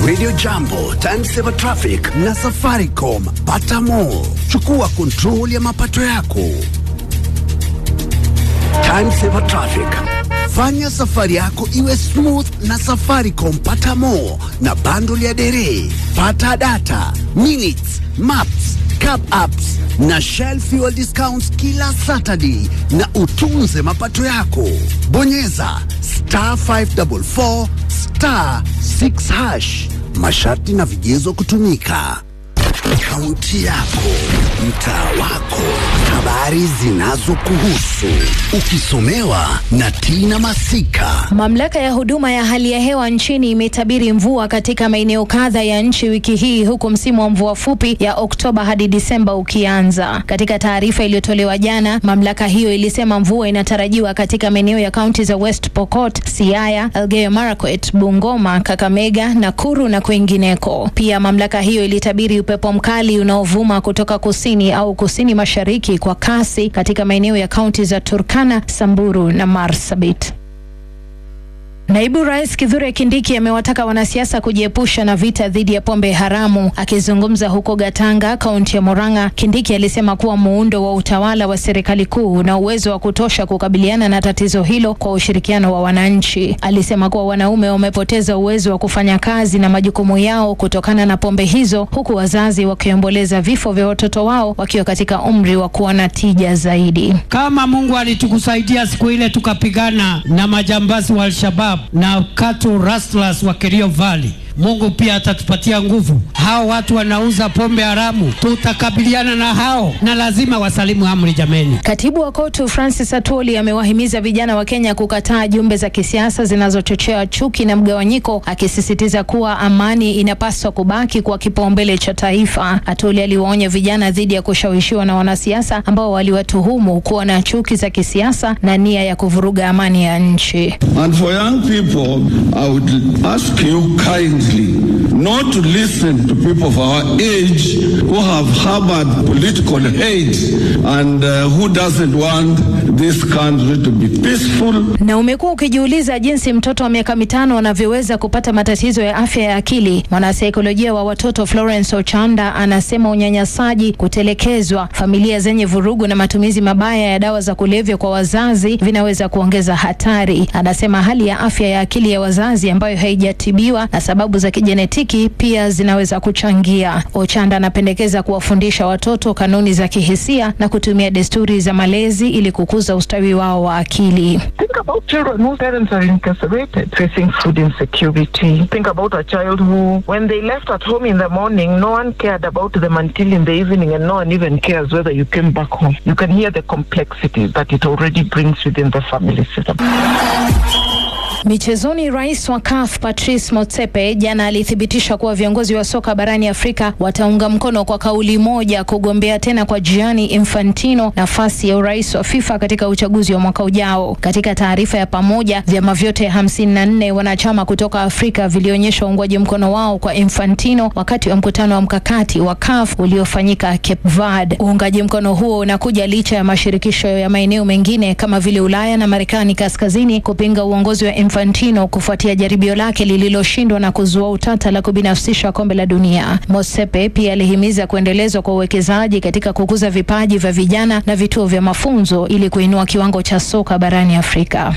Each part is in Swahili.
Radio Jambo, Timesaver Traffic na Safaricom. Pata more. Chukua kontrol ya mapato yako. Timesaver Traffic. Fanya safari yako iwe smooth na Safaricom. Pata more na bundle ya dere. Pata data, minutes, maps, cab apps na Shell fuel discounts kila Saturday na utunze mapato yako. Bonyeza star 544 star 6 hash. Masharti na vigezo kutumika. Kaunti yako, mtaa wako, habari zinazokuhusu, ukisomewa na Tina Masika. Mamlaka ya huduma ya hali ya hewa nchini imetabiri mvua katika maeneo kadha ya nchi wiki hii huku msimu wa mvua fupi ya Oktoba hadi Disemba ukianza. Katika taarifa iliyotolewa jana, mamlaka hiyo ilisema mvua inatarajiwa katika maeneo ya kaunti za West Pokot, Siaya, Elgeyo Marakwet, Bungoma, Kakamega, Nakuru na kwingineko. Pia mamlaka hiyo ilitabiri upepo mkali unaovuma kutoka kusini au kusini mashariki kwa kasi katika maeneo ya kaunti za Turkana, Samburu na Marsabit. Naibu Rais Kithure Kindiki amewataka wanasiasa kujiepusha na vita dhidi ya pombe haramu. Akizungumza huko Gatanga, kaunti ya Murang'a, Kindiki alisema kuwa muundo wa utawala wa serikali kuu una uwezo wa kutosha kukabiliana na tatizo hilo kwa ushirikiano wa wananchi. Alisema kuwa wanaume wamepoteza uwezo wa kufanya kazi na majukumu yao kutokana na pombe hizo, huku wazazi wakiomboleza vifo vya watoto wao wakiwa katika umri wa kuwa na tija zaidi. Kama Mungu alitukusaidia siku ile tukapigana na majambazi wa Al-Shabab na Katu Rastlers wa Kerio Valley. Mungu pia atatupatia nguvu. Hao watu wanauza pombe haramu, tutakabiliana na hao na lazima wasalimu amri. Jameni, Katibu wa KOTU Francis Atwoli amewahimiza vijana wa Kenya kukataa jumbe za kisiasa zinazochochea chuki na mgawanyiko, akisisitiza kuwa amani inapaswa kubaki kwa kipaumbele cha taifa. Atwoli aliwaonya vijana dhidi ya kushawishiwa na wanasiasa ambao waliwatuhumu kuwa na chuki za kisiasa na nia ya kuvuruga amani ya nchi. And for young people, I would ask you kindly not to listen to people of our age who have harbored political hate and uh, who doesn't want this country to be peaceful. Na umekuwa ukijiuliza jinsi mtoto wa miaka mitano anavyoweza kupata matatizo ya afya ya akili. Mwanasaikolojia wa watoto Florence Ochanda anasema unyanyasaji, kutelekezwa, familia zenye vurugu na matumizi mabaya ya dawa za kulevya kwa wazazi vinaweza kuongeza hatari. Anasema hali ya afya ya akili ya wazazi ambayo haijatibiwa na sababu za kijenetiki pia zinaweza kuchangia. Ochanda anapendekeza kuwafundisha watoto kanuni za kihisia na kutumia desturi za malezi ili kukuza ustawi wao wa akili. Think about children whose parents are incarcerated, facing food insecurity. Think about a child who, when they left at home in the morning, no one cared about them until in the evening, and no one even cares whether you came back home. You can hear the complexities that it already brings within the family system. Michezoni, rais wa CAF Patrice Motsepe jana alithibitisha kuwa viongozi wa soka barani Afrika wataunga mkono kwa kauli moja kugombea tena kwa Gianni Infantino nafasi ya urais wa FIFA katika uchaguzi wa mwaka ujao. Katika taarifa ya pamoja, vyama vyote hamsini na nne wanachama kutoka Afrika vilionyesha uungwaji mkono wao kwa Infantino wakati wa mkutano wa mkakati wa CAF uliofanyika Cape Verde. Uungaji mkono huo unakuja licha ya mashirikisho ya maeneo mengine kama vile Ulaya na Marekani kaskazini kupinga uongozi wa Infantino kufuatia jaribio lake lililoshindwa na kuzua utata la kubinafsisha kombe la dunia. Mosepe pia alihimiza kuendelezwa kwa uwekezaji katika kukuza vipaji vya vijana na vituo vya mafunzo ili kuinua kiwango cha soka barani Afrika.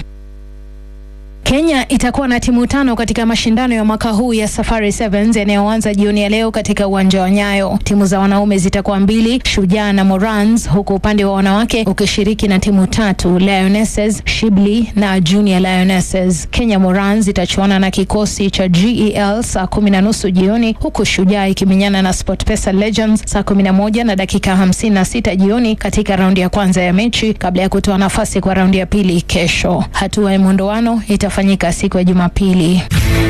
Kenya itakuwa na timu tano katika mashindano ya mwaka huu ya Safari Sevens yanayoanza jioni ya leo katika uwanja wa Nyayo. Timu za wanaume zitakuwa mbili, Shujaa na Morans, huku upande wa wanawake ukishiriki na timu tatu, Lionesses, Shibli na Junior Lionesses. Kenya Morans itachuana na kikosi cha GEL saa kumi na nusu jioni, huku Shujaa ikimenyana na SportPesa Legends saa kumi na moja na dakika hamsini na sita jioni katika raundi ya kwanza ya mechi kabla ya kutoa nafasi kwa raundi ya pili kesho. Hatua ya mwondoano itafanyika siku ya Jumapili.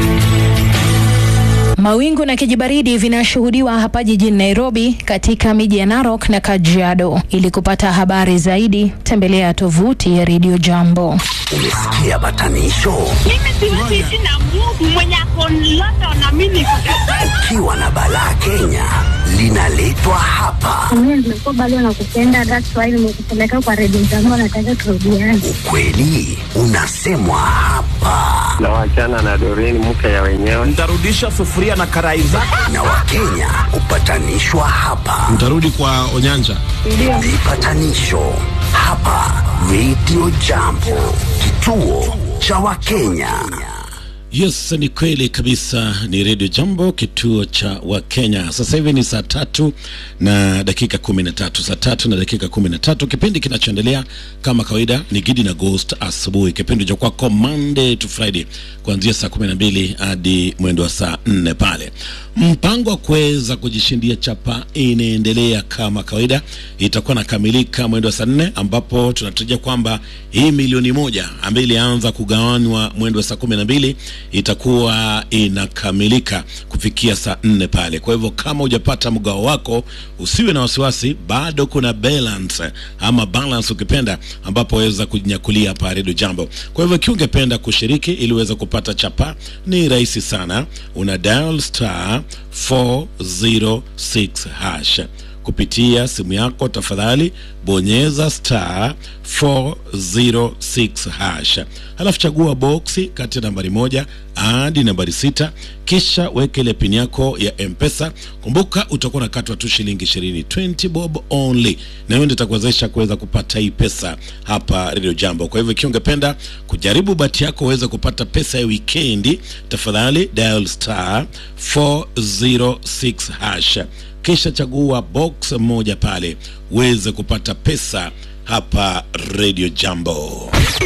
Mawingu na kijibaridi vinashuhudiwa hapa jijini Nairobi, katika miji ya Narok na Kajiado. Ili kupata habari zaidi, tembelea tovuti ya Radio Jambo. Umesikia batanisho? Mimi siwezi ishi na Mungu mwenye ako London na mimi niko Kajiado. Ukiwa na balaa Kenya linaletwa hapa. Mimi nimekuwa bado nakupenda, that's why nimekupeleka kwa redio zangu, nataka turudiane. Ukweli unasemwa hapa na wachana na Doreen mke ya wenyewe. Ntarudisha sufuria na karai zake. na Wakenya kupatanishwa hapa. Mtarudi kwa Onyanja. Vipatanisho hapa Radio Jambo, kituo cha Wakenya. Yes, ni kweli kabisa. Ni Radio Jambo, kituo cha Wakenya. Sasa hivi ni saa tatu na dakika kumi na tatu saa tatu na dakika kumi na tatu Kipindi kinachoendelea kama kawaida ni Gidi na Ghost asubuhi, kipindi cha kwako Monday to Friday kuanzia saa kumi na mbili hadi mwendo wa saa nne pale. Mpango wa kuweza kujishindia chapa inaendelea kama kawaida, itakuwa nakamilika mwendo wa saa nne ambapo tunatarajia kwamba hii milioni moja ambayo ilianza kugawanywa mwendo wa saa kumi na mbili itakuwa inakamilika kufikia saa nne pale. Kwa hivyo kama hujapata mgao wako, usiwe na wasiwasi, bado kuna balance ama balance ukipenda, ambapo waweza kujinyakulia hapa Radio Jambo. Kwa hivyo ikiwa ungependa kushiriki ili uweze kupata chapa, ni rahisi sana, una dial star 406 hash kupitia simu yako, tafadhali bonyeza star 406 hash, halafu chagua boksi kati ya nambari moja hadi nambari sita, kisha weke ile pin yako ya Mpesa. Kumbuka utakuwa unakatwa tu shilingi ishirini, 20 bob only, na hiyo ndio itakuwezesha kuweza kupata hii pesa hapa Radio Jambo. Kwa hivyo ikiwa ungependa kujaribu bahati yako uweze kupata pesa ya wikendi, tafadhali dial star 406 hash kisha chagua box moja pale uweze kupata pesa hapa Radio Jambo.